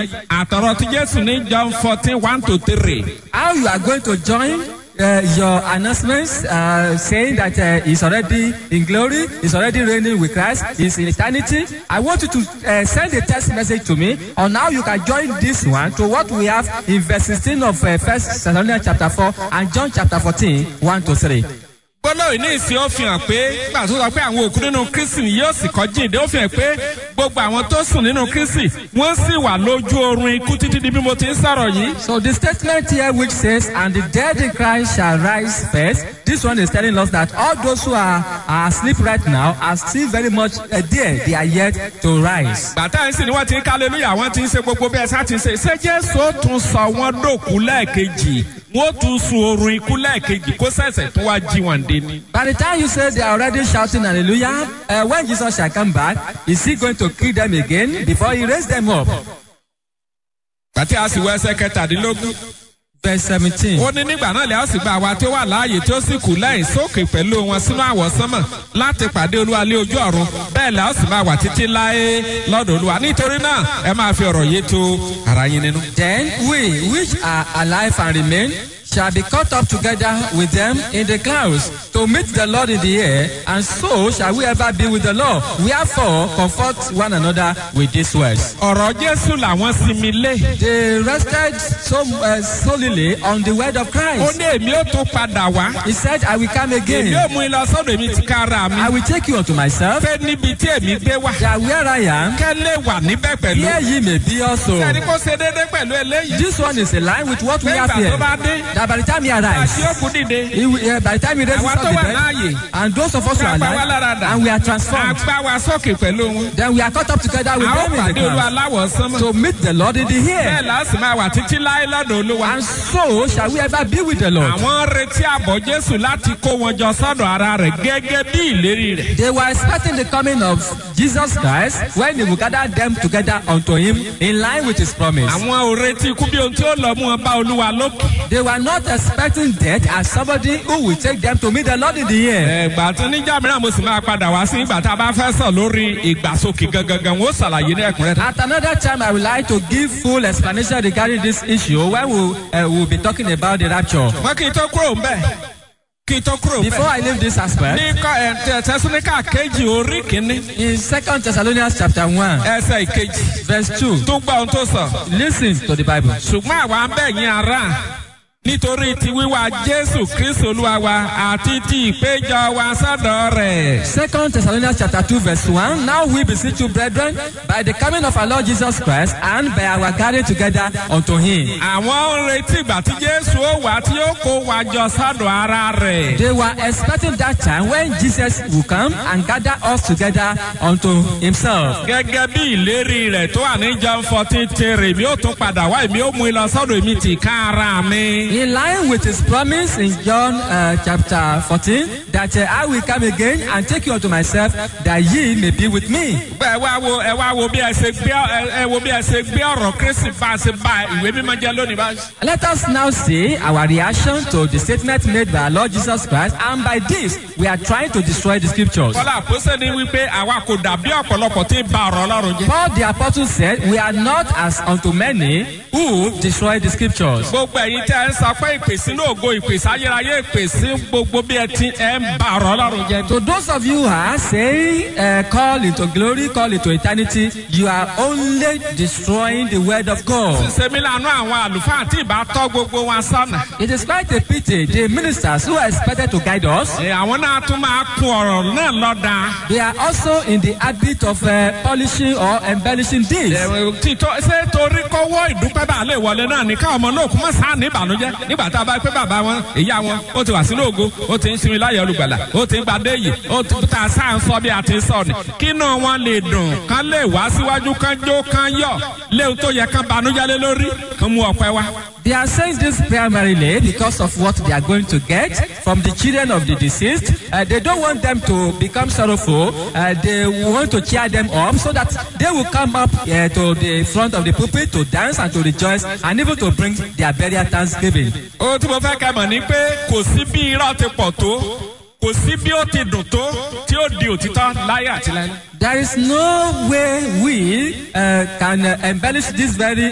yìí àtọ̀rọ̀ tí jésù ní john fourteen one to three. How you are going to join uh, your announcements uh, saying that uh, he's already in glory, he's already reigning with Christ, he's in eternity. I want you to uh, send a text message to me on how you can join this one to what we have in verse 16 of uh, 1 Thessalonians chapter 4 and John chapter 14, 1 to 3. gbọ́dọ̀ ní ìsìn ó fi hàn pé nígbà tó sọ pé àwọn òkú nínú kristi ni yóò sì kọ́ jíǹde ó fi hàn pé gbogbo àwọn tó sùn nínú kristi wọ́n sì wà lójú oorun ikú títí di bí mo ti ń sọ̀rọ̀ yìí. So the statement here which says, and the dead in Christ shall rise first, this one is telling us that all those who are, are asleep right now are still very much uh, there. They are yet to rise. bàtà yìí sì ni wọ́n ti ń kálẹ́lúyà wọ́n ti ń ṣe gbogbo bí ẹ̀sán ti ń ṣe ṣé jésù ó tún sọ wọ́n dòkú lẹ́ẹ̀kejì wọ́n tún sun oorun ikú lẹ́ẹ̀kejì kó ṣẹ̀ṣẹ̀ tó wá jí wọn dé ni. By the time you say they are already shouting hallelujah, uh, when Jesus shall come back, is he going to kill them again before he raise them up? bàtà a sì wọ ẹsẹ̀ kẹtàdínlógún. Verse 17. ó ní nígbà náà lè ó sì gba àwa tí ó wà láàyè tí ó sì kù lẹ́yìn sókè pẹ̀lú wọn sínú àwọ̀sánmọ̀ láti pàdé olúwa lé ojú ọ̀run bẹ́ẹ̀ lè ó sì máa wà títí láé lọ́dọ̀ olúwa nítorí náà ẹ máa fi ọ̀rọ̀ yé tó ara yín nínú. Then we which are alive and remain shall be caught up together with them in the clouds to meet the Lord in the air, and so shall we ever be with the Lord. Wherefore, comfort one another with these words. ọ̀rọ̀ jésù làwọn sinmi lé. They rested so uh, solely on the word of ó Christ. ní èmi ó tún padà wá. He said, I will come èmi again. ó mú ilé ọsọ́dọ̀ èmi ti ká ara mi. I will take you unto myself, pé níbi tí èmi gbé wà. that where I am, kẹ́lẹ́ wà níbẹ̀ pẹ̀lú. here ye may be also. sẹ́ni kó ṣe déédéé pẹ̀lú eléyìí. This one is in line with what we pé have ìgbà tó here. bá dé. That by the time he àti arrives, òkú dìde. he will, uh, by the time he raises Àwa up tó the wà dead, láàyè. and those of us who are Ká pa wá lára alive, dà. and we are transformed. àgbà wa sókè pẹ̀lú wọn. Then we are caught up together with a ó them in the pàdé olú clouds aláwọ̀ sánmọ̀. to meet the Lord in the bẹ́ẹ̀ air. la sì máa wà títí láé lọ́dọ̀ olúwa. And so shall we ever be with the Lord. àwọn retí àbọ̀ jésù láti kó wọn jọ sọ́dọ̀ ara rẹ̀ gẹ́gẹ́ bí ìlérí rẹ̀. They were expecting the coming of Jesus Christ when he will gather them together unto him in line with his promise. àwọn ò retí ikú bí ohun tí ó lọ mú wọn bá olúwa lókè. They were not expecting death as somebody who will take them to meet the Lord in the air. ẹ̀gbà tí níjà mìíràn mo sì máa padà wá sí ìgbà tá a bá fẹ́ sọ lórí ìgbàsókè gangan wọ́n ṣàlàyé ní ẹ̀kúnrẹ́rẹ́. At another time, I would like to give full explanation regarding this issue when we uh, will be talking about the rapture. wọ́n kì í tó kúrò ń bẹ̀ kì í tó kúrò ń Before bẹ̀. I leave this aspect, ní kọ́ ẹ̀ tẹ̀síníkà kejì orí kìíní in Second Thessalonians chapter 1, ẹsẹ̀ ìkejì verse 2, tó gbọ́ ohun tó sọ. listen to the Bible. ṣùgbọ́n àwa ń bẹ̀ yín ara nítorí ti wíwá jésù kristu olúwa wa àti ti ìpéjọ wa sọ́dọ̀ rẹ̀. Second Thessalonians chapter 2 verse 1. Now we beseech you, brethren, by the coming of our Lord Jesus Christ and by our gathering together unto him. àwọn ń retí ìgbà tí jésù ó wà tí ó kó wa jọ sọ́dọ̀ ara rẹ̀. They were expecting that time when Jesus will come and gather us together unto himself. gẹ́gẹ́ bí ìlérí rẹ̀ tó wà ní john fourteen tèrè èmi ó tún padà wá èmi ó mú ilọ sọ́dọ̀ èmi tì ká ara mi. In line with his promise in John uh, chapter 14, that uh, I will come again and take you unto myself, that ye may be with me. ẹ wá wo ẹ wá wo bí ẹ ṣe gbé ẹ ẹ wo bí ẹ ṣe gbé ọ̀rọ̀ kristi bá a ṣe bá ìwé mímọ́ jẹ́ lónìí báyìí. Let us now see our reaction to the statement made by our Lord Jesus Christ, and by this, we are trying to destroy the scriptures. kọ́lá àpòsẹ́ ni wípé àwa kò dàbí ọ̀pọ̀lọpọ̀ tí ń ba ọ̀rọ̀ ọlọ́run jẹ́. Paul the apostle said, We are not as unto many who destroy the scriptures. gbogbo ẹ̀yin tẹ́ ẹ ń sọ pé ìpè sínú ògo ìpè sáyérayé ìpè sí gbogbo bí ẹ ti ẹ ń ba ọ̀rọ̀ ọlọ́run jẹ́. To those of you who are saying, uh, call into glory, call into eternity, you are only destroying the word of God. sèmi lànà àwọn àlùfáà tí ìbá tọ́ gbogbo wọn sọ́nà. It is quite a pity the ministers who are expected to guide us, Ẹ, àwọn náà tún máa kun ọ̀rọ̀ náà lọ́dà. they are also in the habit of uh, polishing or embellishing this. Ẹ, títọ́ ṣé torí kọ́wọ́ ìdúpẹ́ bá lè wọlé náà ní káwọn ọmọ náà kú mọ́ sáà ní ìbànújẹ́ nígbà tá a bá pé bàbá wọn ìyá wọn ó ti wà sínú ògo ó ti ń sinmi láyọ̀ olùgbàlà ó ti ń gbadé yìí ó ti ta sáà ń sọ bí a ti ń sọ ni kínú wọn lè dùn kán lè wá síwájú kán jó kán yọ̀ léwu tó yẹ kán banújẹ́ lé lórí kán mú ọpẹ́ wá. They are saying this primarily because of what they are going to get from the children of the deceased. Uh, they don't want them to become sorrowful. Uh, they want to cheer them up so that they will come up uh, to the front of the pulpit to dance and to rejoice and even to bring their burial thanksgiving. ohun tí mo fẹ́ kẹ́ mọ̀ ni pé kò sí bí irọ́ ti pọ̀ tó kò sí bí ó ti dùn tó tí ó di òtítọ́ láyé àti láyé. There is no way we uh, can uh, embellish this very